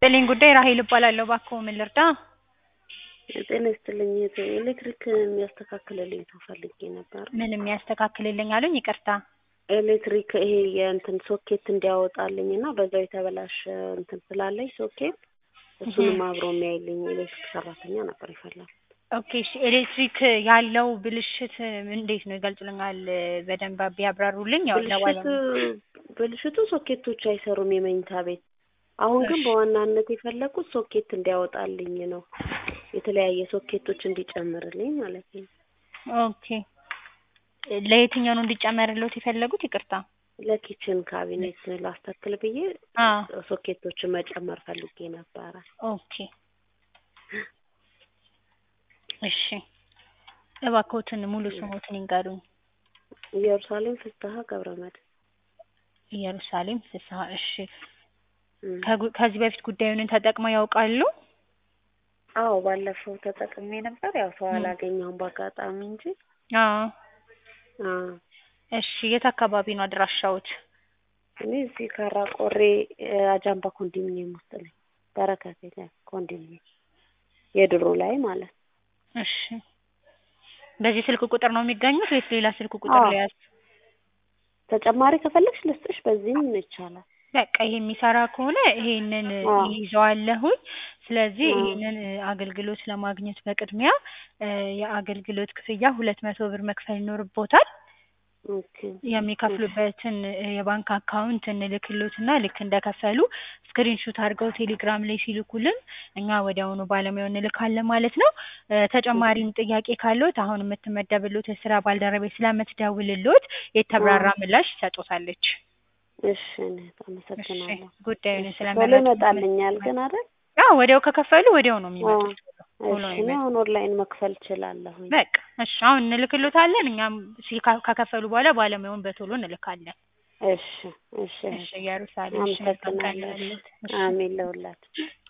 ይስጥልኝ ጉዳይ ራሄል እባላለሁ። እባክዎ ምን ልርዳ? ጤና ይስጥልኝ እህቴ ኤሌክትሪክ የሚያስተካክልልኝ ሰው ፈልጌ ነበር። ምን የሚያስተካክልልኝ አሉኝ? ይቅርታ ኤሌክትሪክ ይሄ የእንትን ሶኬት እንዲያወጣልኝ እና በዛው የተበላሸ እንትን ስላለኝ ሶኬት እሱንም አብሮ የሚያይልኝ ኤሌክትሪክ ሰራተኛ ነበር የፈለኩት። ኦኬ እሺ ኤሌክትሪክ ያለው ብልሽት እንዴት ነው ይገልጹልኛል? በደንብ ቢያብራሩልኝ። ያው ብልሽቱ ለባለ ብልሽቱ ሶኬቶች አይሰሩም የመኝታ ቤት። አሁን ግን በዋናነት የፈለኩት ሶኬት እንዲያወጣልኝ ነው። የተለያየ ሶኬቶች እንዲጨምርልኝ ማለት ነው። ኦኬ ለየትኛው ነው እንዲጨመርልዎት የፈለጉት? ይቅርታ ለኪችን ካቢኔት ላስተክል ብዬ አዎ ሶኬቶችን መጨመር ፈልጌ ነበረ። ኦኬ እሺ እባክዎትን ሙሉ ስሞትን ይንገሩኝ። ኢየሩሳሌም ፍስሐ ገብረመድህን። ኢየሩሳሌም ፍስሐ። እሺ እም። ከጉ- ከዚህ በፊት ጉዳዩን ተጠቅመው ያውቃሉ? አዎ ባለፈው ተጠቅሜ ነበር። ያው ሰው እም። አላገኘሁም በአጋጣሚ እንጂ። አዎ አዎ እሺ የት አካባቢ ነው አድራሻዎት? እኔ እዚህ ካራ ቆሬ አጃምባ ኮንዶሚኒየም ውስጥ ነኝ። በረከት የለም ኮንዶሚኒየም የድሮ ላይ ማለት ነው። እሺ በዚህ ስልክ ቁጥር ነው የሚገኙት ወይስ ሌላ ስልክ ቁጥር አዎ። ልያዝ? ተጨማሪ ከፈለግሽ ልስጥሽ፣ በዚህም ይቻላል። በቃ ይሄ የሚሰራ ከሆነ ይሄንን አዎ። ይይዘዋለሁኝ። ስለዚህ አዎ። ይሄንን አገልግሎት ለማግኘት በቅድሚያ እ የአገልግሎት ክፍያ ሁለት መቶ ብር መክፈል ይኖርቦታል። ኦኬ የሚከፍሉበትን እ የባንክ አካውንት እንልክሎትና ልክ እንደከፈሉ ስክሪን ሹት አድርገው ቴሌግራም ላይ ሲልኩልን እኛ ወዲያውኑ ባለሙያውን እንልካለን ማለት ነው። እ ተጨማሪም ጥያቄ ካለዎት አሁን የምትመደብሎት የስራ ባልደረቤ ስለምትደውልሎት የተብራራ ምላሽ ትሰጦታለች። እሺ እኔት እሺ አመሰግናለሁ። ጉዳዩን ቶሎ ስለመረጡ ይመጣልኛል ግን አይደል? አዎ ወዲያው ከከፈሉ ወዲያው ነው የሚመጡት። ቶሎ ነው እሺ እኔ የሚመጡት። አሁን ኦንላይን መክፈል እችላለሁኝ። በቃ እሺ አሁን እንልክሎታለን። እኛም ሲ- ካ- ከከፈሉ በኋላ ባለሙያውን በቶሎ እንልካለን። እሺ እሺ እሺ ኢየሩሳሌም እሺ መልካም ቀን አመሰግናለሁ። ይሁንልዎት። እሺ አሜን ለሁላችሁ።